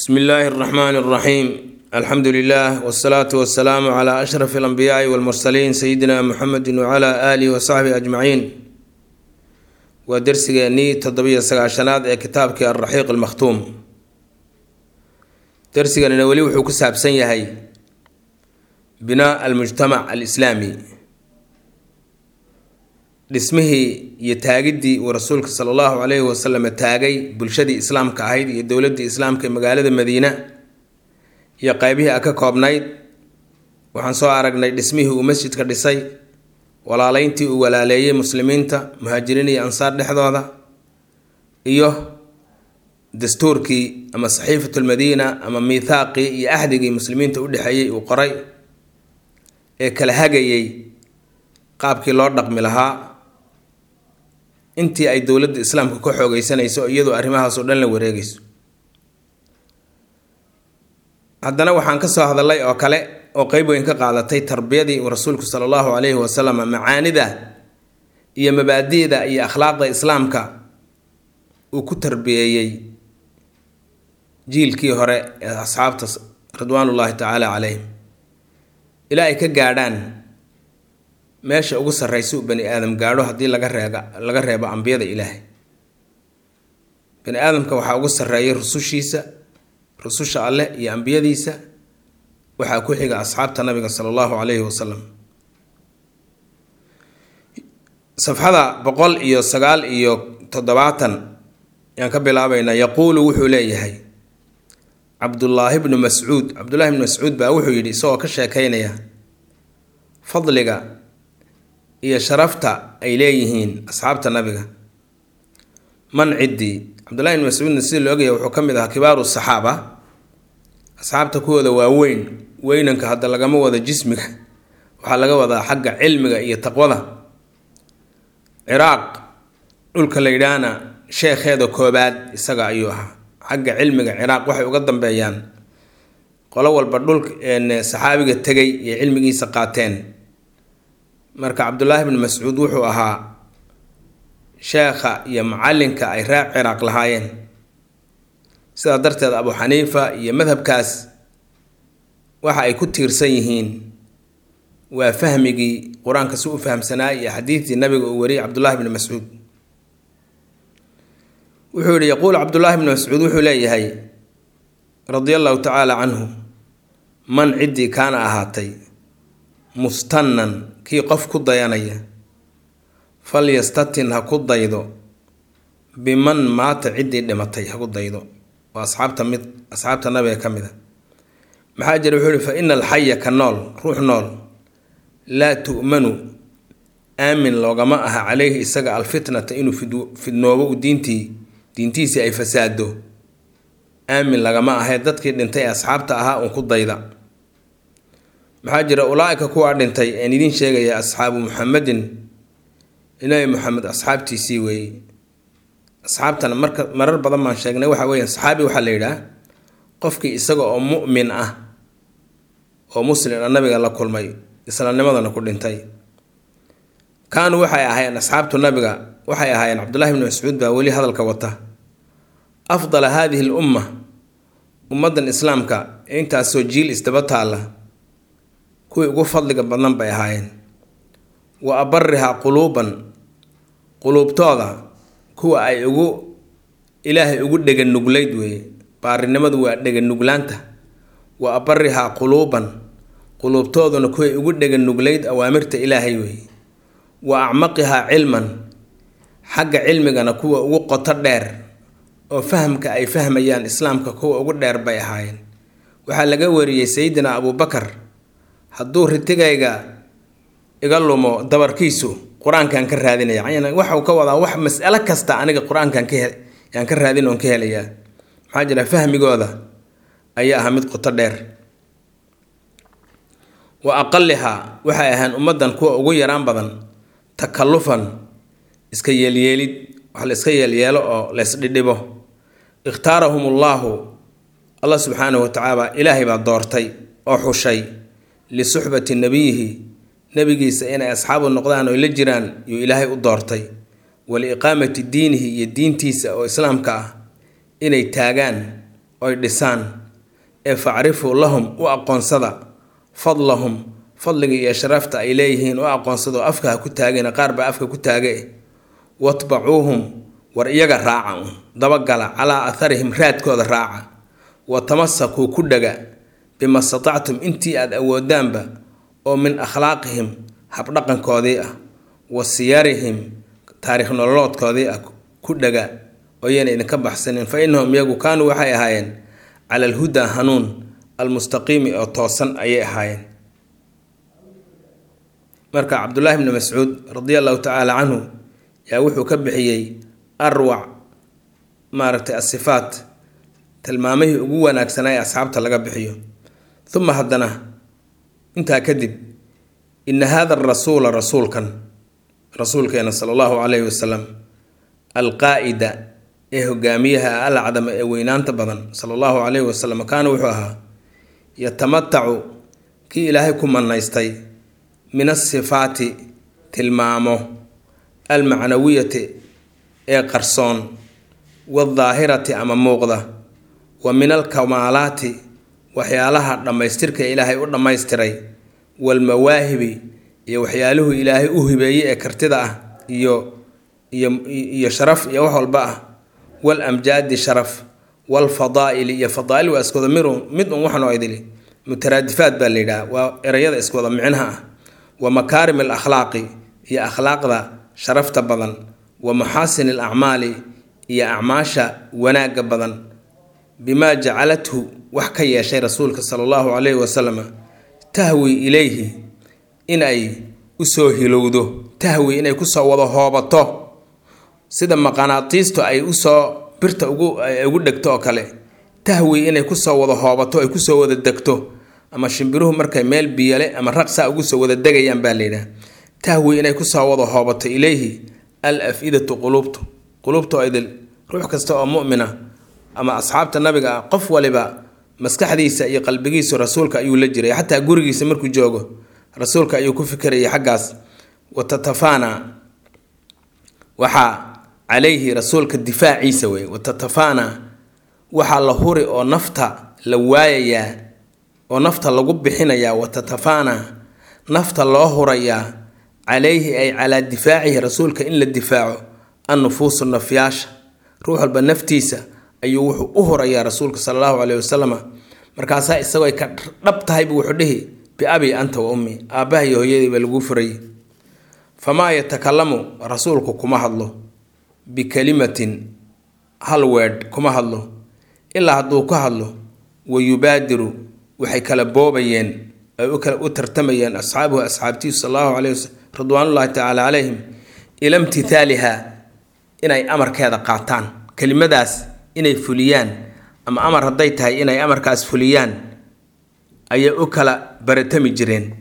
bsmi illaahi اraxmaan اraxiim alxamdu lilah wsalaatu wasalaamu cla ashraf alambiyaai walmursaliin sayidina muxamedi wcla aalihi wasaxbihi ajmaciin waa dersigeenii toddobiyo sagaashanaad ee kitaabkii alraxiiq almakhtuum dersiganina weli wuxuu ku saabsan yahay binaa almujtamac alislaami dhismihii iyo taagiddii uu rasuulka sala allahu calayhi wasalam taagay bulshadii islaamka ahayd iyo dowladdii islaamka ee magaalada madiina iyo qeybihii a ka koobnayd waxaan soo aragnay dhismihii uu masjidka dhisay walaaleyntii uu walaaleeyey muslimiinta muhaajiriin iyo ansaar dhexdooda iyo dastuurkii ama saxiifatulmadiina ama miithaaqii iyo axdigii muslimiinta u dhexeeyey uu qoray ee kala hagayey qaabkii loo dhaqmi lahaa intii ay dowladda islaamka ka xoogeysanayso iyadoo arrimahaasoo dhan la wareegayso haddana waxaan ka soo hadalay oo kale oo qeyb weyn ka qaadatay tarbiyadii uu rasuulku sala allahu calayhi wasalam macaanida iyo mabaadi'da iyo akhlaaqda islaamka uu ku tarbiyeeyey jiilkii hore ee asxaabta ridwaanullaahi tacaala calayhim ilaa ay ka gaadhaan meesha ugu sarraysa uu bani aadam gaadho haddii laga reega laga reebo ambiyada ilaahay bani aadamka waxaa ugu sarreeyay rusushiisa rususha alleh iyo ambiyadiisa waxaa ku xiga asxaabta nabiga sala allahu calayhi wasalam safxada boqol iyo sagaal iyo toddobaatan ayaan ka bilaabaynaa yaquulu wuxuu leeyahay cabdullaahi bnu mascuud cabdullaahi bnu mascuud baa wuxuu yidhi isagoo ka sheekeynaya fadliga iyo sharafta ay leeyihiin asxaabta nabiga man ciddii cabdullahi bn mascuudna sida la ogaya wuxuu ka mid ahaa kibaaru saxaaba asxaabta kuwooda waa weyn weynanka hadda lagama wado jismiga waxaa laga wadaa xagga cilmiga iyo taqwada ciraaq dhulka la yidhaahna sheekheeda koobaad isaga ayuu ahaa xagga cilmiga ciraaq waxay uga dambeeyaan qolo walba dhulka saxaabiga tegay iyo cilmigiisa qaateen marka cabdullaahi bni mascuud wuxuu ahaa sheekha iyo macalinka ay reer ciraaq lahaayeen sidaa darteed abu xaniifa iyo madhabkaas waxa ay ku tiirsan yihiin waa fahmigii qur-aanka si u fahamsanaa iyo xadiidtii nabiga uu wariyay cabdullaahi bni mascuud wuxuu yihi yaquul cabdullaahi bni mascuud wuxuu leeyahay radia allahu tacaala canhu man ciddii kaana ahaatay mustannan kii qof ku dayanaya falyastatin ha ku daydo biman maata ciddii dhimatay ha ku daydo waa asxaabta mid asxaabta nabiga ka mid a maxaa jira wuxuu ihi fa ina alxaya ka nool ruux nool laa tu'manu aamin loogama aha caleyhi isaga alfitnata inuu fidnoobo u diintii diintiisii ay fasaado aamin lagama ahe dadkii dhintay ee asxaabta ahaa uun ku dayda maxaa jira ulaa-ika kuwaa dhintay een idiin sheegaya asxaabu muxamedin ilaahi moxamed asxaabtiisii weeye asxaabtana marka marar badan baan sheegnay waxa weya saxaabi waxaa la yidhaah qofkii isaga oo mu'min ah oo muslim a nabiga la kulmay islaamnimadana ku dhintay kaanuu waxay ahaayeen asxaabtu nabiga waxay ahaayeen cabdullahi bni mascuud baa weli hadalka wata afdala haadihi l umma ummaddan islaamka ee intaasoo jiil isdaba taalla kuwii ugu fadliga badnan bay ahaayeen wa abarihaa quluuban quluubtooda kuwa ay ugu ilaahay ugu dheganuglayd weeye baarinimadu waa dheganuglaanta wa abarihaa quluuban quluubtooduna kuway ugu dheganuglayd awaamirta ilaahay weeye wa acmaqihaa cilman xagga cilmigana kuwa ugu qoto dheer oo fahamka ay fahmayaan islaamka kuwa ugu dheer bay ahaayeen waxaa laga wariyey sayidina abuubakar hadduu ritigayga iga lumo dabarkiisu qur-aankaan ka raadinaya waxau ka wadaa wax mas'alo kasta aniga qur-aankan ka yaan ka raadin oon ka helayaa maxaa jira fahmigooda ayaa ahaa mid qoto dheer wa aqalihaa waxay ahaan ummaddan kuwa ugu yaraan badan takallufan iska yeelyeelid wax la iska yeelyeelo oo laysdhidhibo ikhtaarahum ullaahu allah subxaanahu watacaala ilaahay baa doortay oo xushay lisuxbati nabiyihi nebigiisa inay asxaabu noqdaan oo la jiraan yuu ilaahay u doortay waliiqaamati diinihi iyo diintiisa oo islaamka ah inay taagaan oy dhisaan ee facrifuu lahum u aqoonsada fadlahum fadliga iyo sharafta ay leeyihiin u aqoonsada oo afka ha ku taageen qaar baa afka ku taage watbacuuhum war iyaga raaca un dabagala calaa atharihim raadkooda raaca wa tamasakuu ku dhaga bima statactum intii aad awoodaanba oo min akhlaaqihim habdhaqankoodii ah wa siyarihim taariikh nololoodkoodii ah ku dhaga ooyayna idinka baxsanin fa innahum iyagu kaanuu waxay ahaayeen cala alhudaa hanuun almustaqiimi oo toosan ayay ahaayeen marka cabdullaahi bni mascuud radia allahu tacaala canhu yaa wuxuu ka bixiyey arwac maaragtay asifaat tilmaamihii ugu wanaagsanaa ee asxaabta laga bixiyo uma haddana intaa kadib ina hada arasuula rasuulkan rasuulkeena sala allahu calayhi wasalam alqaa'ida ee hogaamiyaha alacdama ee weynaanta badan sala allahu calayhi wasalam kaana wuxuu ahaa yatamatacu kii ilaahay ku manaystay min asifaati tilmaamo almacnawiyati ee qarsoon waaldaahirati ama muuqda wa min alkamaalaati waxyaalaha dhammaystirka ee ilaahay u dhammaystiray waalmawaahibi iyo waxyaaluhu ilaahay u hibeeyey ee kartida ah iyo iyo iyo sharaf iyo wax walba ah wal amjaadi sharaf waalfadaa'ili iyo fadaa'il waa iskuwada miru mid un waxnoo idili mutaraadifaad baa la yidhaha waa erayada iskuwada micnaha ah wa makaarim alakhlaaqi iyo akhlaaqda sharafta badan wa maxaasin alacmaali iyo acmaasha wanaagga badan bimaa jacalathu wax ka yeeshay rasuulka sala allahu calayhi wasalam tahwi ilayhi inay usoo hilowdo tahwi inay kusoo wada hoobato sida maqanaatiistu ay usoo birta ugu ugu dhegto oo kale tahwi inay kusoo wada hoobato ay kusoo wada degto ama shimbiruhu markay meel biyale ama raqsaa ugu soo wada degayaan baa layidhaha tahwi inay kusoo wada hoobato ilayhi al af-idatu quluubtu quluubta oo idil ruux kasta oo mu'mina ama asxaabta nabiga ah qof waliba maskaxdiisa iyo qalbigiisu rasuulka ayuu la jiray xataa gurigiisa markuu joogo rasuulka ayuu ku fikirayay xaggaas watatafana waxaa calayhi rasuulka difaaciisa wey watatafana waxaa la huri oo nafta la waayayaa oo nafta lagu bixinayaa watatafana nafta loo hurayaa calayhi ay calaa difaacihi rasuulka in la difaaco annufuusu nafyaasha ruux walba naftiisa ayuu wuxuu u hurayaa rasuulka sala allahu caleyhi wasalam markaasaa isagoo ka dhab tahaybu wuxuu dhihi biabi anta wa ummi aabbaha iyo hooyadiiba laguu furayay famaa yatakalamu rasuulku kuma hadlo bikalimatin hal weedh kuma hadlo ilaa hadduu ka hadlo wa yubaadiru waxay kala boobayeen ay u tartamayeen asxaabuhu asxaabtiisu sal allahu caleyh waslm ridwaanullahi tacaala calayhim ila imtithaaliha inay amarkeeda qaataan kelimadaas inay fuliyaan ama amar hadday tahay inay amarkaas fuliyaan ayay u kala baratami jireen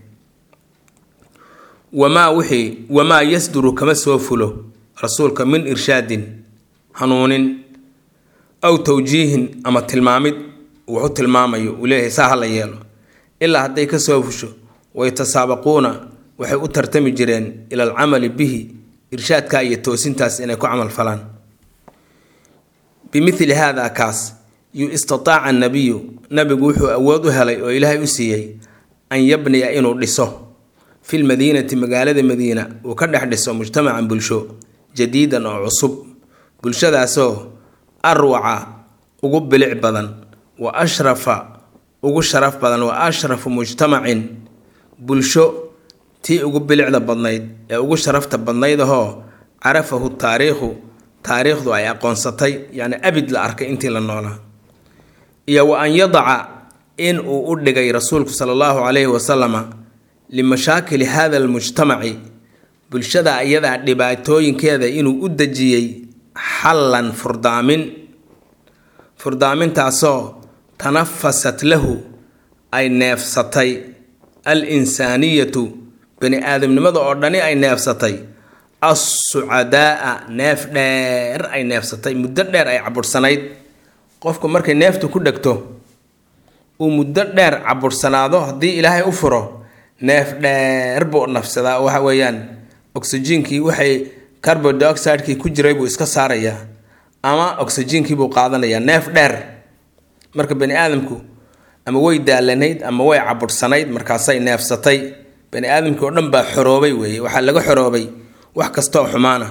wamaa wixii wamaa yasduru kama soo fulo rasuulka min irshaadin hanuunin aw tawjiihin ama tilmaamid wuxu tilmaamayo uu leeyahay saa ha la yeelo ilaa hadday ka soo fusho wayatasaabaquuna waxay u tartami jireen ila alcamali bihi irshaadka iyo toosintaas inay ku camal falaan bimithli haada kaas yu istataaca annabiyu nabigu wuxuu awood u helay oo ilaahay u siiyey an yabniya inuu dhiso fil madiinati magaalada madiina uu ka dhex dhiso mujtamacan bulsho jadiidan oo cusub bulshadaasoo arwaca ugu bilic badan wa ashrafa ugu sharaf badan wa ashrafu mujtamacin bulsho tii ugu bilicda badnayd ee ugu sharafta badnayd ahoo carafahu taariikhu taariikhdu ay aqoonsatay yacni abid la arkay intii la noolaa iyo wa an yadaca in uu u dhigay rasuulku sala allahu calayhi wasalama limashaakili hada almujtamaci bulshada iyadaa dhibaatooyinkeeda inuu u dejiyey xallan furdaamin furdaamintaasoo tanafasat lahu ay neefsatay al insaaniyatu bani aadamnimada oo dhani ay neefsatay assucadaaa neef dheer ay neefsatay muddo dheer ay cabursanayd qofku markay neeftu ku dhegto uu muddo dheer cabursanaado haddii ilaahay u furo neef dheer buu nafsadaa oo waxa weeyaan oxygenkii waxay carbon dioxidekii ku jiray buu iska saarayaa ama oxygenkii buu qaadanayaa neef dheer marka bani aadamku ama way daalanayd ama way cabursanayd markaasay neefsatay bani aadamkii oo dhan baa xoroobay weeye waxaa laga xoroobay wax kastaoo xumaana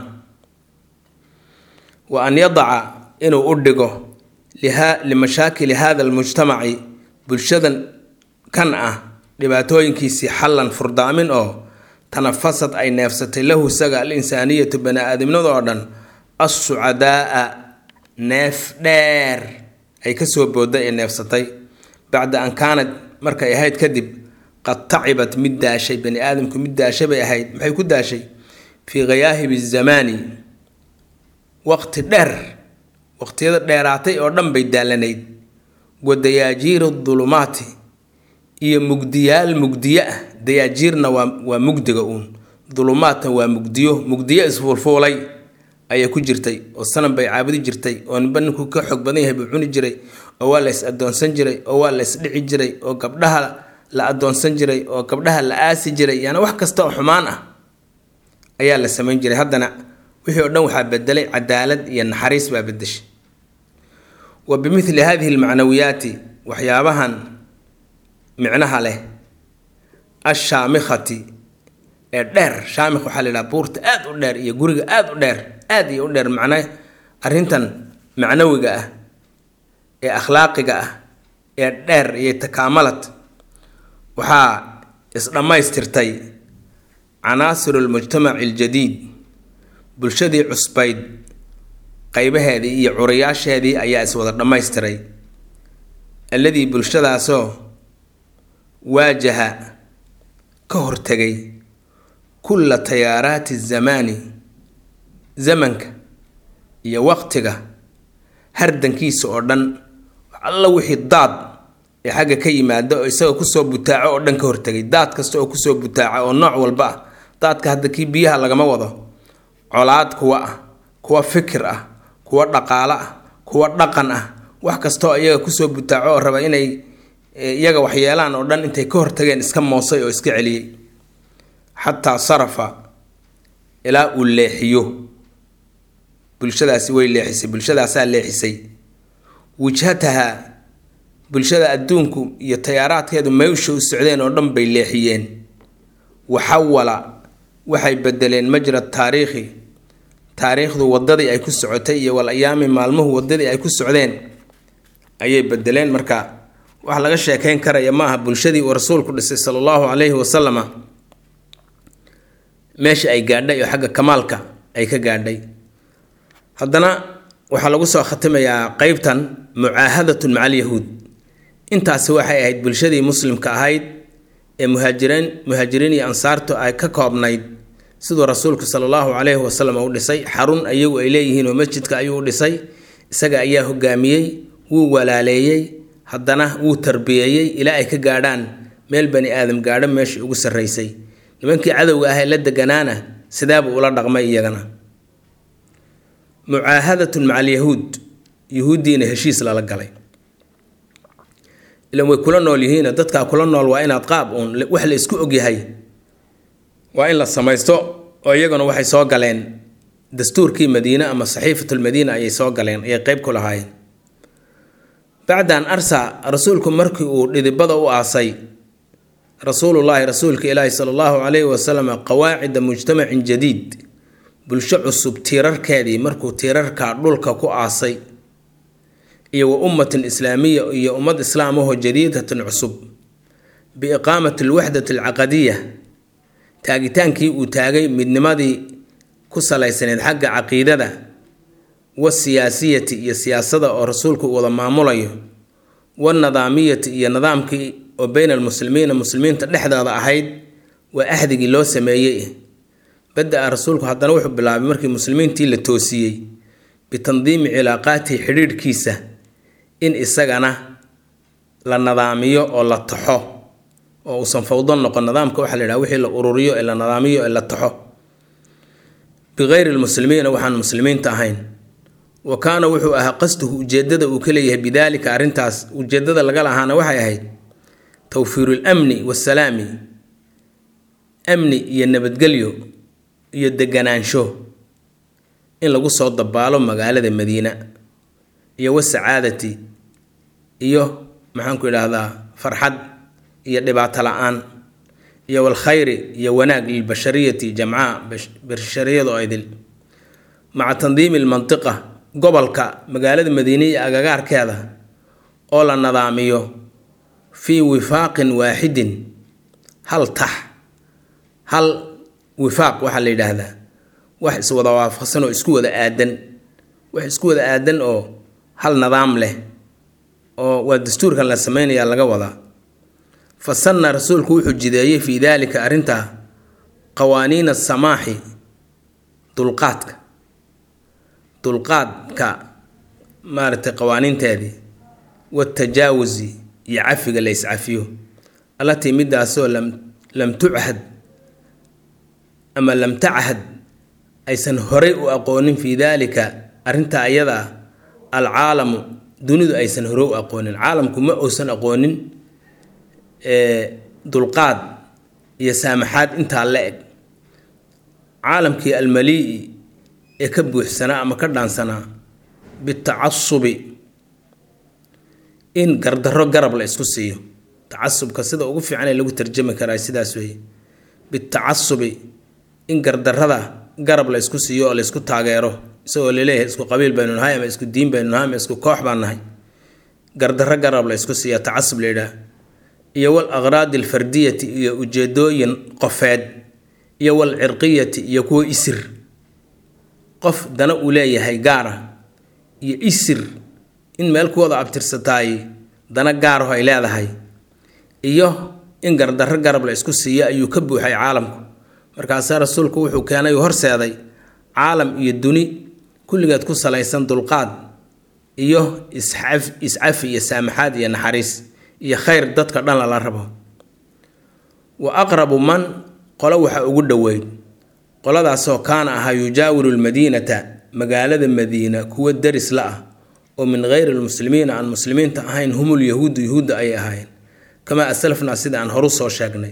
wa an yadaca inuu u dhigo limashaakili hada almujtamaci bulshadan kan ah dhibaatooyinkiisii xallan furdaamin oo tanafasad ay neefsatay lahu isaga al insaaniyatu bani aadamnada oo dhan assucadaaa neef dheer ay kasoo boodday ee neefsatay bacda an kaanad markay ahayd kadib qad tacibat mid daashay bani aadamku mid daashay bay ahayd maxay ku daashay fii khayaahibi zamaani waqti dheer waqtiyada dheeraatay oo dhan bay daalanayd wa dayaajiiri dulumaati iyo mugdiyaal mugdiyo ah dayaajiirna waa waa mugdiga uun dulumaadna waa mugdiyo mugdiyo isfuulfuulay ayay ku jirtay oo sanam bay caabudi jirtay oo ninba ninkuu ka xoog badan yahay buu cuni jiray oo waa la is adoonsan jiray oo waa la isdhici jiray oo gabdhaha la adoonsan jiray oo gabdhaha la aasi jiray yaani wax kasta oo xumaan ah ayaa la samayn jiray haddana wixii oo dhan waxaa bedelay cadaalad iyo naxariis baa bedeshay wa bimithli hadihi almacnawiyaati waxyaabahan micnaha leh ashaamikhati ee dheer shaamikh waxaa la yidhaha buurta aad u dheer iyo guriga aad u dheer aad iyo u dheer macna arrintan macnawiga ah ee akhlaaqiga ah ee dheer iyo takaamalad waxaa isdhammaystirtay canaasiru lmujtamaci aljadiid bulshadii cusbayd qaybaheedii iyo curayaasheedii ayaa iswada dhammaystiray alladii bulshadaasoo waajaha ka hortegay kulla tayaaraati zamaani zamanka iyo waqtiga hardankiisa oo dhan alla wixii daad ee xagga ka yimaada oo isaga kusoo butaaco oo dhan ka hortegay daad kasta oo kusoo butaaca oo nooc walba ah daadka hadda kii biyaha lagama wado colaad kuwa ah kuwa fikir ah kuwa dhaqaalo ah kuwa dhaqan ah wax kastaoo iyaga kusoo butaaco oo raba inay iyaga waxyeelaan oo dhan intay ka hortageen iska moosay oo iska celiyey xataa sarafa ilaa uu leexiyo bulshadaasi way leexisay bulshadaasaa leexisay wijhataha bulshada adduunku iyo tayaaraadkeedu meysha u socdeen oo dhan bay leexiyeen waxawala waxay bedeleen majra taariikhi taariikhdu wadadii ay ku socotay iyo wal ayaami maalmuhu wadadii ay ku socdeen ayay bedeleen marka wax laga sheekeyn karaya maaha bulshadii uu rasuulku dhisay sala allahu calayhi wasalama meesha ay gaadhay oo xagga kamaalka ay ka gaadhay haddana waxaa lagu soo khatimayaa qeybtan mucaahadatun maca alyahuud intaasi waxay ahayd bulshadii muslimka ahayd ee muhaajiriin muhaajiriin iyo ansaartu ay ka koobnayd siduu rasuulku sala allahu calayhi wasalam u dhisay xarun ayagu ay leeyihiin oo masjidka ayuu u dhisay isaga ayaa hogaamiyey wuu walaaleeyey haddana wuu tarbiyeeyey ilaa ay ka gaadhaan meel bani aadam gaadho meeshii ugu sarraysay nimankii cadowga ah ee la deganaana sidaabuu ula dhaqmay iyagana mucaahadatun maca alyahuud yuhuuddiina heshiis lala galay ilan way kula nool yihiino dadkaa kula nool waa inaad qaab uun wax la isku ogyahay waa in la samaysto oo iyaguna waxay soo galeen dastuurkii madiine ama saxiifatulmadiina ayay soo galeen ayay qeyb ku lahaayeen bacdan arsa rasuulku markii uu dhidibada u aasay rasuulullaahi rasuulka ilaahi sala allahu calayhi wasalam qawaacida mujtamacin jadiid bulsho cusub tiirarkeedii markuu tiirarka dhulka ku aasay iyo wa ummatin islaamiya iyo ummad islaamahoo jadiidatin cusub biiqaamati alwaxdati alcaqadiya taagitaankii uu taagay midnimadii ku salaysaneyd xagga caqiidada wasiyaasiyati iyo siyaasada oo rasuulku uu wada maamulayo wanadaamiyati iyo nidaamkii oo beyna almuslimiina muslimiinta dhexdooda ahayd waa axdigii loo sameeyey bada-a rasuulku haddana wuxuu bilaabay markii muslimiintii la toosiyey bitandiimi cilaaqaatihi xidhiidhkiisa in isagana la nadaamiyo oo la taxo oo uusan fawdo noqon nidaamka waxaa la yidhaha wixii la ururiyo ee la nadaamiyo ee la taxo bikayri lmuslimiina waxaan muslimiinta ahayn wa kaana wuxuu ahaa qasduhu ujeedada uu ka leeyahay bidaalika arrintaas ujeedada laga lahaana waxay ahayd tawfiiru lamni wasalaami amni iyo nabadgelyo iyo deganaansho in lagu soo dabaalo magaalada madiina iyo wasacaadati iyo maxaanku idhaahdaa farxad iyo dhibaato la-aan iyo walkhayri iyo wanaag lilbashariyati jamcaa bashariyada oo idil maca tandiimi lmantiqa gobolka magaalada madiine iyo agagaarkeeda oo la nadaamiyo fii wifaaqin waaxidin hal tax hal wifaaq waxaa la yidhaahdaa wax iswada waafaqsan oo isku wada aadan wax isku wada aadan oo hal nidaam leh oo waa dastuurkan la sameynaya laga wadaa fa sanna rasuulku wuxuu jideeyey fii daalika arrintaa qawaaniina samaaxi dulqaadka dulqaadka maaragtay qawaaniinteedii watajaawusi iyo cafiga la yscafiyo allatii midaasoo lam lam tuchad ama lam tachad aysan horay u aqoonin fii daalika arrintaa ayada ah alcaalamu dunidu aysan hore u aqoonin caalamku ma uusan aqoonin dulqaad iyo saamaxaad intaa la eg caalamkii almalii ee ka buuxsanaa ama ka dhaansanaa bitacasubi in gardarro garab la isku siiyo tacasubka sida ugu fiican ee lagu tarjami karaa sidaas weeye bitacasubi in gardarrada garab la isku siiyo oo la isku taageero isagoo laleeyahay isku qabiil baynu nahay ama isku diin baynu nahay ama isku koox baan nahay gardarro garab la isku siiya tacasub la yidhaah iyo wal aqraadi alfardiyati iyo ujeedooyin qofeed iyo wal cirqiyati iyo kuwo isir qof dana uu leeyahay gaara iyo isir in meel kuwada abtirsataay dana gaaraho ay leedahay iyo in gardarro garab la isku siiyo ayuu ka buuxay caalamku markaasaa rasuulku wuxuu keenay uu horseeday caalam iyo duni kulligeed ku salaysan dulqaad iyo iscaf iscafi iyo saamaxaad iyo naxariis iyo khayr dadka dhan lala rabo wa aqrabu man qolo waxa ugu dhoweyd qoladaasoo kaana ahaa yujaawiru lmadiinata magaalada madiina kuwa deris la ah oo min geyri lmuslimiina aan muslimiinta ahayn humul yahuudu yahuudda ayay ahaayeen kamaa aslafnaa sida aan horu soo sheegnay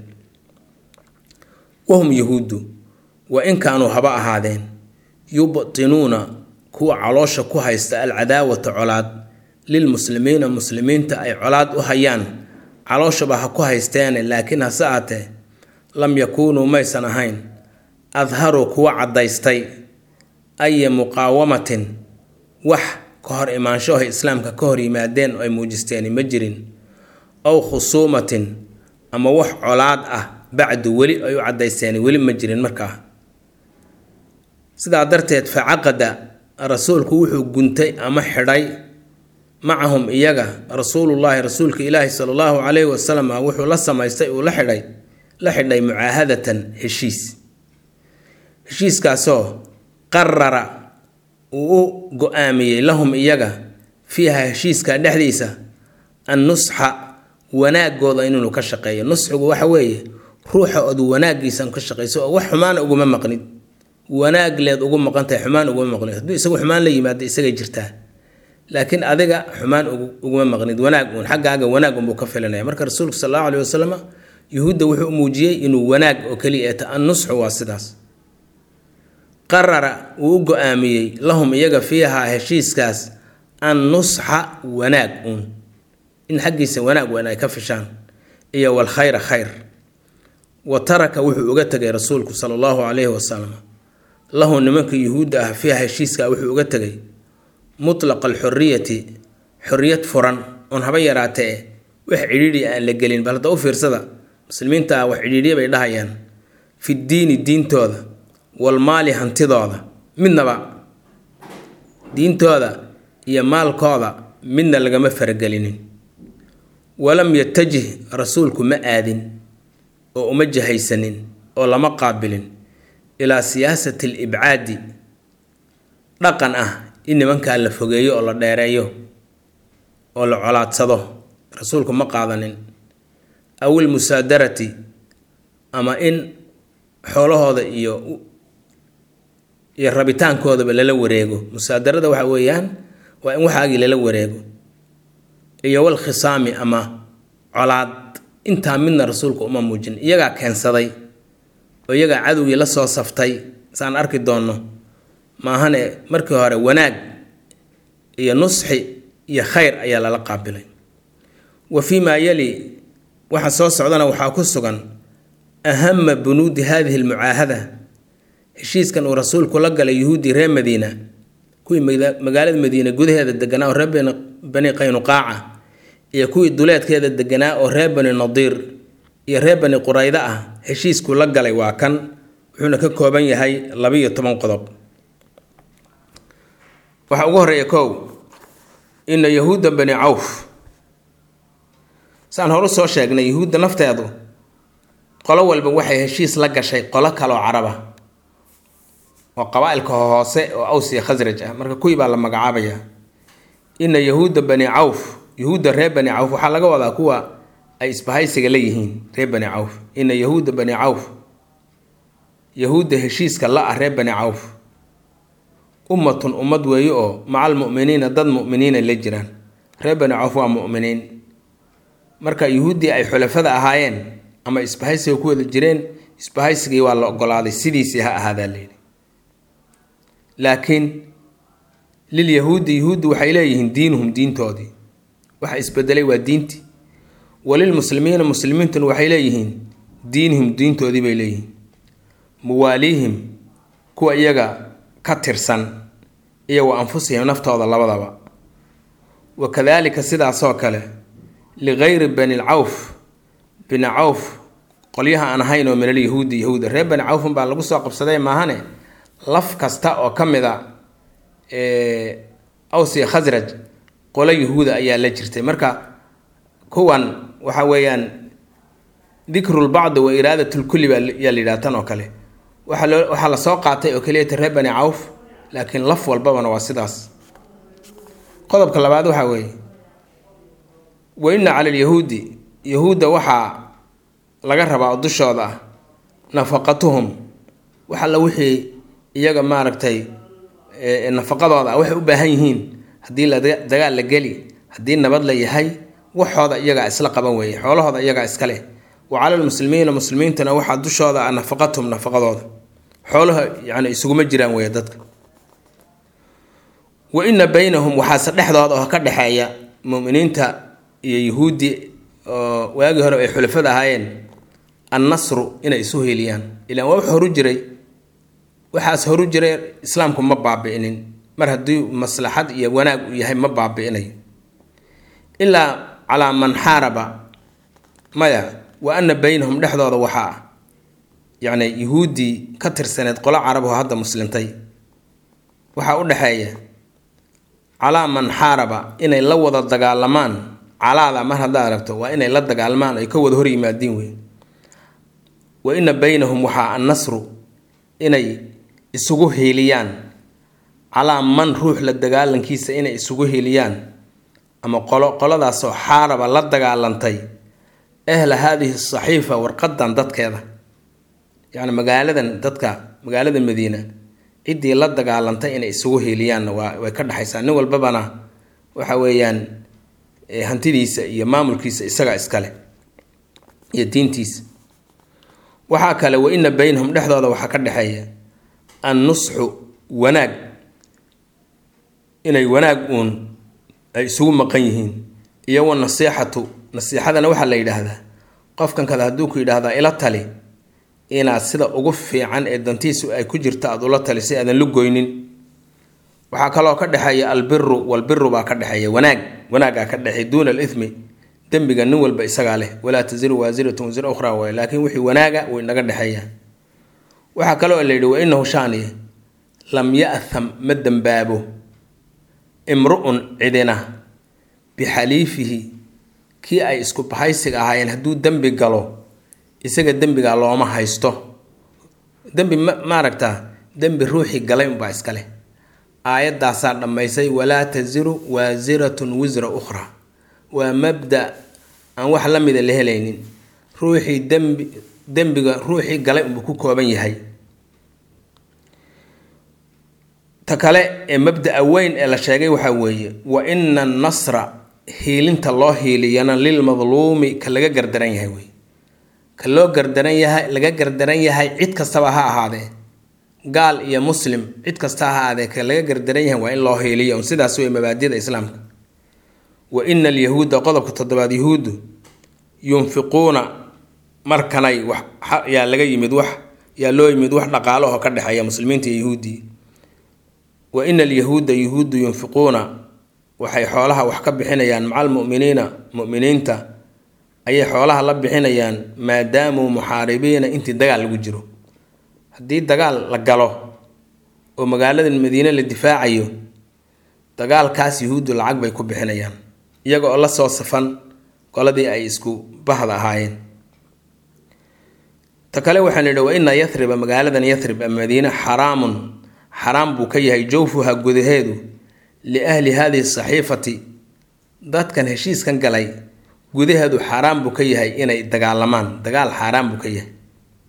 wahum yahuuddu wa in kaanuu haba ahaadeen yubtinuuna kuwa caloosha ku haysta alcadaawata colaad lilmuslimiina muslimiinta ay colaad u hayaan calooshaba ha ku haysteene laakiin hase aatee lam yakuunuu maysan ahayn adharuu kuwa caddaystay aya muqaawamatin wax ka hor imaanshaho islaamka ka hor yimaadeen oo ay muujisteen ma jirin ow khusuumatin ama wax colaad ah bacdu weli ay u caddaysteen weli ma jirin markaa sidaa darteed fa caqada rasuulku wuxuu guntay ama xidhay macahum iyaga rasuulullaahi rasuulka ilaahi sala allahu calayhi wasalam wuxuu la samaystay uu la xidhay la xidhay mucaahadatan heshiis heshiiskaasoo qarara uu u go-aamiyey lahum iyaga fiiha heshiiska dhexdiisa an nusxa wanaagooda inuu ka shaqeeyo nusxigu waxa weeye ruuxa ood wanaagiisan ka shaqayso oo wax xumaana uguma maqnid wanaag leed ugu maqantahay xumaan uguma maqnid hadduu isagu xumaan la yimaado isagay jirtaa laakiin adiga xumaan uguma maqnid wanaag uun xaggaaga wanaag unbuu ka filanaya marka rasuulku sal allahu aleyhi wasalam yuhuudda wuxuu u muujiyey inuu wanaag oo keliya eeta an nusxu waa sidaas qarara wuu u go-aamiyey lahum iyaga fiihaa heshiiskaas an nusxa wanaag uun in xaggiisa wanaag weyn ay ka fishaan iyo walkhayra khayr wa taraka wuxuu uga tegay rasuulku sala allahu calayhi wasalam lahu nimanka yuhuudda ah fiiha heshiiska wuxuu uga tegay mutlaqa alxuriyati xoriyad furan oon haba yaraatee wax cidhiidhi aan la gelin bal hadda u fiirsada muslimiinta ah wax cidhiidhiya bay dhahayaan fi diini diintooda walmaali hantidooda midnaba diintooda iyo maalkooda midna lagama faragelinin walam yatajih rasuulku ma aadin oo uma jahaysanin oo lama qaabilin ilaa siyaasati alibcaadi dhaqan ah in nimankaa la fogeeyo oo la dheereeyo oo la colaadsado rasuulku ma qaadanin aw ilmusaadarati ama in xoolahooda iyo iyo rabitaankoodaba lala wareego musaadarada waxa weeyaan waa in waxaagii lala wareego iyo wal khisaami ama colaad intaa midna rasuulku uma muujin iyagaa keensaday oo iyagaa cadowgii la soo saftay saan arki doonno maahane markii hore wanaag iyo nusxi iyo khayr ayaa lala qaabilay wa fii maa yali waxa soo socdana waxaa ku sugan ahama bunuudi hadihi almucaahada heshiiskan uu rasuulku la galay yuhuuddii reer madiina kuwii magaalada madiina gudaheeda deganaa oo reer bani qaynuqaaca iyo kuwii duleedkeeda deganaa oo reer bani nadiir iyo reer bani qurayda ah heshiiskuu la galay waa kan wuxuuna ka kooban yahay labiyo toban qodob waxaa ugu horeeya kow ina yahuudda bani cawf saan horu soo sheegnay yuhuudda nafteedu qolo walba waxay heshiis la gashay qolo kaloo caraba oo qabaa-ilka hoose oo awsiya khasraj ah marka kuwii baa la magacaabayaa ina yahuudda bani cawf yahuudda reer bani cawf waxaa laga wadaa kuwa ay isbahaysiga leeyihiin reer bani cawf ina yahuudda bani cawf yahuudda heshiiska la ah reer bani cawf ummatun ummad weeye oo macal mu'miniina dad mu'miniina la jiraan reer bani cawf waa mu'miniin marka yuhuuddii ay xulafada ahaayeen ama isbahaysiga ku wada jireen isbahaysigii waa la ogolaaday sidiisii ha ahaadaa layidhi laakiin lilyahuudi yahuuddi waxay leeyihiin diinuhum diintoodii waxa isbedelay waa diintii walilmuslimiina muslimiintuna waxay leeyihiin diinihim diintoodii bay leeyihiin muwaaliihim kuwa iyaga ka tirsan iyo wa anfusihim naftooda labadaba wa kadaalika sidaasoo kale ligayri bani lcawf bini cawf qolyaha aan ahayn oo min alyahuudi yahuuda reer bani cawfun baa lagu soo qabsaday maahane laf kasta oo ka mid a awsiya khasraj qolo yahuuda ayaa la jirtay marka kuwan waxa weeyaan dikrulbacdi wa iraadatulkulli baa yaa la yidhaha tan oo kale waxaa loo waxaa la soo qaatay oo keliyata reer bani cawf laakiin laf walbabana waa sidaas qodobka labaad waxaa weeye wa inna cala alyahuudi yahuudda waxaa laga rabaa oo dushooda ah nafaqatuhum wax alla wixii iyaga maaragtay nafaqadooda ah waxay u baahan yihiin haddii la dagaal la geli haddii nabad la yahay waxooda iyagaa isla qaban weeye xoolahooda iyagaa iska leh wa cala lmuslimiina muslimiintuna waxaa dushooda ah nafaqatuhum nafaqadooda xoolaha yani isuguma jiraan weeye dadka wa ina baynahum waxaase dhexdooda oo ka dhexeeya muminiinta iyo yahuudi oo waagii hore ay xulafada ahaayeen annasru inay isu heliyaan ilaan waa wax horu jiray waxaas horu jiray islaamku ma baabi'inin mar haddii maslaxad iyo wanaag uu yahay ma baabi'inayo ilaa calaa man xaaraba maya wa ana baynahum dhexdooda waxaa ah yacni yahuuddii ka tirsaneed qolo caraboo hadda muslimtay waxaa u dhexeeya calaa man xaaraba inay la wada dagaalamaan calaada mar haddaad aragto waa inay la dagaalmaan ay ka wada hor yimaadiin wey wa ina baynahum waxaa annasru inay isugu hiiliyaan calaa man ruux la dagaalankiisa inay isugu hiiliyaan ama qolo qoladaasoo xaaraba la dagaalantay ahla haadihi saxiifa warqadan dadkeeda yacni magaaladan dadka magaalada madiina ciddii la dagaalantay inay isugu hiiliyaanna waa way ka dhexaysaa nin walbabana waxa weeyaan hantidiisa iyo maamulkiisa isaga iskale iyo diintiisa waxaa kale wa ina baynahum dhexdooda waxaa ka dhexeeya annusxu wanaag inay wanaag uun ay isugu maqan yihiin iyo wa nasiixatu nasiixadana waxaa la yidhaahdaa qofkan kada hadduu ku yidhaahdaa ila tali inaad sida ugu fiican ee dantiisu ay ku jirto aada ula tali si aadan la goynin waxaa kaloo ka dhexeeya albiru walbiru baa ka dhexeeya wanaag wanaagaa ka dhexeeya duuna alithmi dembiga nin walba isagaa leh walaa taziru waasiratun wasira ukhraa waay laakiin wixii wanaaga way naga dhexeeyaa waxaa kaloo la yidhi wa inahu shaaniye lam ya'tham ma dembaabo imru-un cidina bixaliifihi kii ay isku bahaysiga ahaayeen hadduu dembi galo isaga dembigaa looma haysto dembi ma maaragtaa dembi ruuxii galay unbaa iska leh aayaddaasaa dhammaysay walaa taziru waasiratun wisra ukhra waa mabda aan wax la mida la helaynin ruuxii dembi dembiga ruuxii galay unbuu ku kooban yahay ta kale ee mabda-a weyn ee la sheegay waxaa weeye wa ina annasra hiilinta loo hiiliyana lilmadluumi ka laga gardaran yahay wey ka loo gardaran yahay laga gardaran yahay cid kastaba ha ahaadee gaal iyo muslim cid kasta ha ahaadee ka laga gardaran yahay waa in loo hiiliyo un sidaas wey mabaadida islaamka wa ina alyahuuda qodobka toddobaad yahuuddu yunfiquuna markanay wax yaa laga yimid wax yaa loo yimid wax dhaqaalaho ka dhexeeya muslimiinta iyo yahuuddii wa ina alyahuuda yahuuddu yunfiquuna waxay xoolaha wax ka bixinayaan maca almu'miniina mu'miniinta ayay xoolaha la bixinayaan maadaamuu muxaaribiina intii dagaal lagu jiro haddii dagaal la galo oo magaalada madiine la difaacayo dagaalkaas yahuuddu lacag bay ku bixinayaan iyaga oo la soo safan qoladii ay isku bahda ahaayeen ta kale waxaan nidhi wa ina yathriba magaaladan yathrib ama madiine xaraamun xaraam buu ka yahay jawfuha gudaheedu liahli hadihi saxiifati dadkan heshiiskan galay gudaheedu xaaraan buu ka yahay inay dagaalamaan dagaal xaaraan buu ka yahay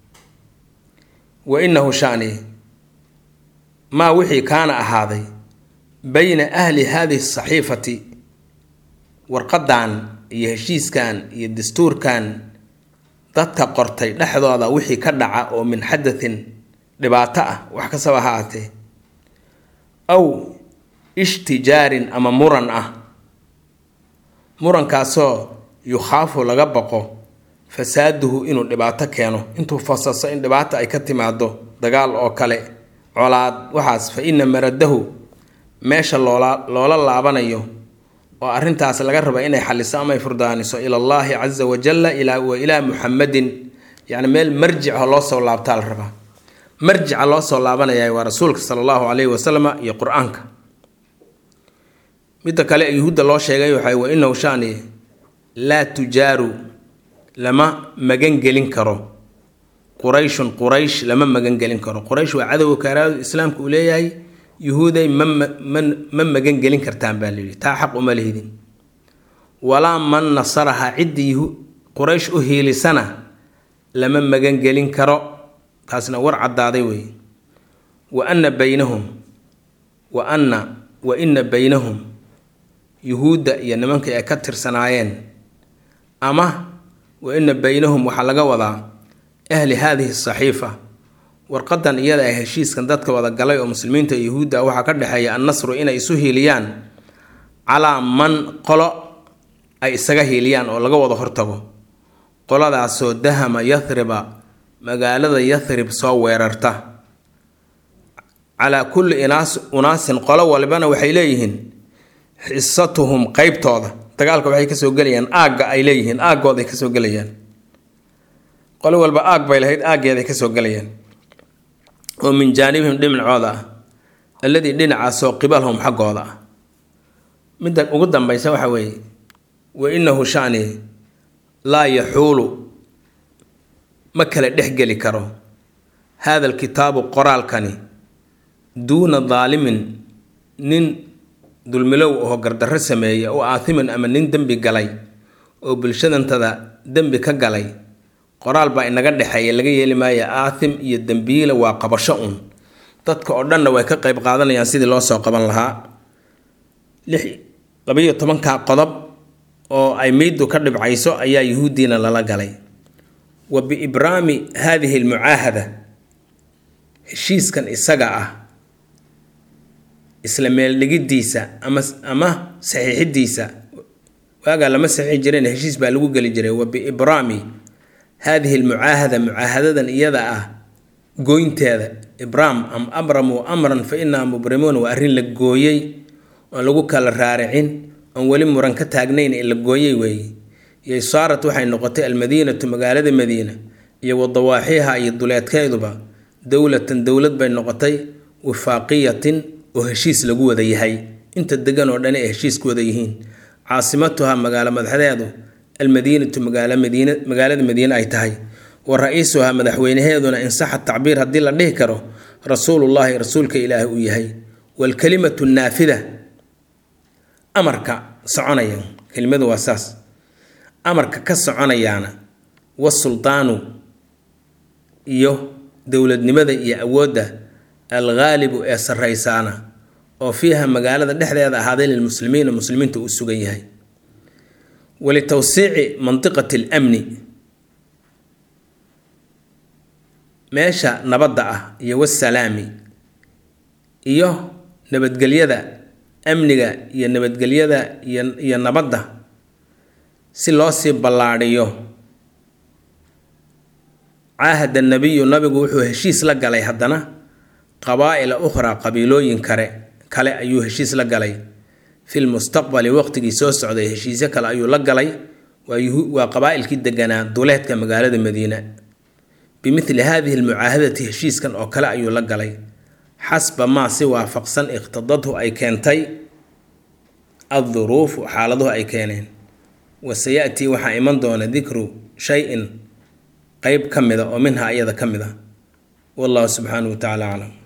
wa inahu shani maa wixii kaana ahaaday bayna ahli hadihi saxiifati warqadan iyo heshiiskan iyo dastuurkan dadka qortay dhexdooda wixii ka dhaca oo min xadatin dhibaato ah wax kastaba ha aatee aw ishtijaarin ama muran ah murankaasoo yukhaafu laga baqo fasaaduhu inuu dhibaato keeno intuu fasaso in dhibaato ay ka timaado dagaal oo kale colaad waxaas fa ina maradahu meesha loola loola laabanayo oo arrintaas laga raba inay xaliso ama ay furdaaniso ila allaahi casa wajalla ilaa wa ilaa muxamadin yacni meel marjica loo soo laabtaa la rabaa marjica loo soo laabanaya waa rasuulka sala allahu calayhi wasalam iyo qur-aanka midda kale yuhuudda loo sheegay waxay wa inahu shani laa tujaaru lama magangelin karo qurayshun quraysh lama magangelin karo quraysh waa cadowga kaaraadu islaamka uu leeyahay yuhuuday ma ma ma magangelin kartaan baa layidhi taa xaq uma lihidin walaa man nasaraha ciddii quraysh u hiilisana lama magangelin karo taasna war caddaaday wey wa anna baynahum wa anna wa inna baynahum yuhuudda iyo nimankii ay ka tirsanaayeen ama wa ina baynahum waxaa laga wadaa ahli haadihi saxiifa warqadan iyada ah heshiiskan dadka wada galay oo muslimiinta iyo yuhuudda waxaa ka dhexeeya annasru inay isu hiiliyaan calaa man qolo ay isaga hiiliyaan oo laga wada hortago qoladaasoo dahama yathriba magaalada yathrib soo weerarta calaa kulli inaas unaasin qolo walibana waxay leeyihiin xisatuhum qeybtooda dagaalka waxay kasoo gelayaan aagga ay leeyihiin aaggooday kasoo gelayaan qolo walba aag bay lahayd aaggeeday kasoo gelayaan oo min jaanibihim dhinacooda ah alladii dhinacaasoo qibalhum xaggooda ah midda ugu dambaysa waxa weeye wa inahu shani laa yaxuulu ma kala dhexgeli karo haada alkitaabu qoraalkani duuna daalimin nin dulmilow oo gardarro sameeya oo aathimin ama nin dembi galay oo bulshadantada dembi ka galay qoraal baa inaga dhexeeya laga yeeli maaya aathim iyo dembiile waa qabasho uun dadka oo dhanna way ka qayb qaadanayaan sidii loo soo qaban lahaa lix labayo tobanka qodob oo ay meyddu ka dhibcayso ayaa yuhuuddiina lala galay wa biibraami haadihi almucaahada heshiiskan isaga ah isla meeldhigiddiisa ama ama saxiixidiisa waagaa lama saxiixi jireen heshiis baa lagu geli jiray wa biibraami haadihi almucaahada mucaahadadan iyada ah gooynteeda ibraam am abramuu amran fa inaa mubrimuun waa arrin la gooyey oon lagu kala raaricin oon weli muran ka taagnayn ee la gooyey weeye iyo saarat waxay noqotay almadiinatu magaalada madiina iyo wadawaaxiha iyo duleedkeeduba dowlatan dowlad bay noqotay wifaaqiyatin oo heshiis lagu wada yahay inta degan oo dhani ay heshiis ku wada yihiin caasimatuha magaalo madaxdeedu almadiinatu magaalo madiina magaalada madiine ay tahay wa ra-iisuhaa madaxweynaheeduna insaxa tacbiir haddii la dhihi karo rasuulullaahi rasuulka ilaahi uu yahay waalkalimatu naafida amarka soconaya kelimadu waa saas amarka ka soconayaana wasuldaanu iyo dowladnimada iyo awoodda alghaalibu ee sarraysaana oo fiiha magaalada dhexdeeda ahaaday lilmuslimiina muslimiinta uu sugan yahay walitawsiici mandiqati alamni meesha nabadda ah iyo wasalaami iyo nabadgelyada amniga iyo nabadgelyada iyo iyo nabadda si loo sii ballaadhiyo caahada nabiyu nabigu wuxuu heshiis la galay haddana qabaa'ila ukhraa qabiilooyin kale kale ayuu heshiis la galay fi lmustaqbali waqtigii soo socday heshiisyo kale ayuu la galay waa qabaa'ilkii deganaa duleedka magaalada madiina bimithli hadihi almucaahadati heshiiskan oo kale ayuu la galay xasba maa si waafaqsan iqhtadadhu ay keentay adduruufu xaaladuhu ay keeneen wasayatii waxaa iman doona dikru shay-in qeyb ka mida oo minha iyada ka mid a wallahu subxaanahu wa tacala aclam